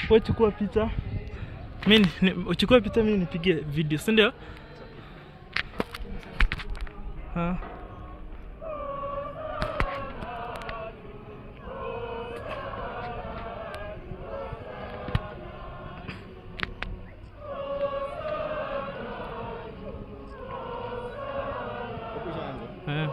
wewe chukua picha. Mimi ni- uchukue picha mimi nipigie video, si ndio? Ha. Eh.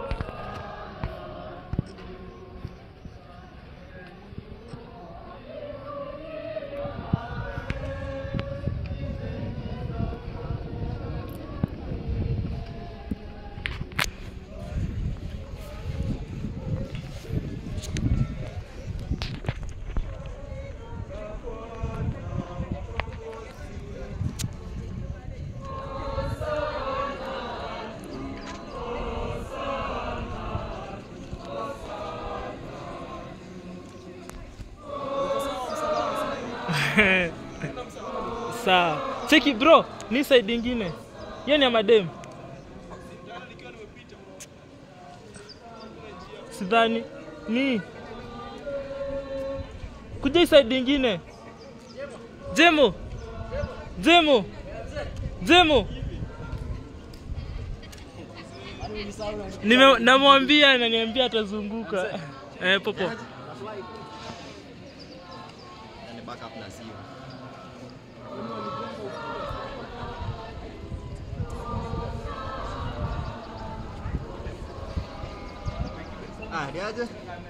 Sawa. Cheki bro, ni side ingine. Hiyo ni ya madem. Sidhani. Ni. Kuja hii side ingine. Jemo. Jemo. Jemo. Nime namwambia ananiambia atazunguka. Eh, popo. Yani backup na simu. Ah, ni aje?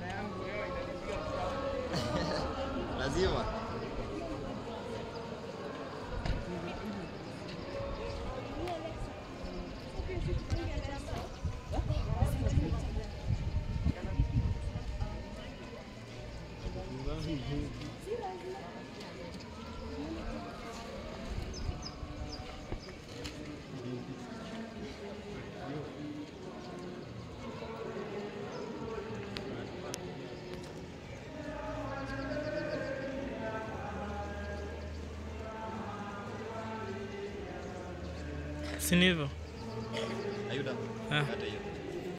Lazima. Si ni hivyo? Ayuda. Ah. Kata hiyo.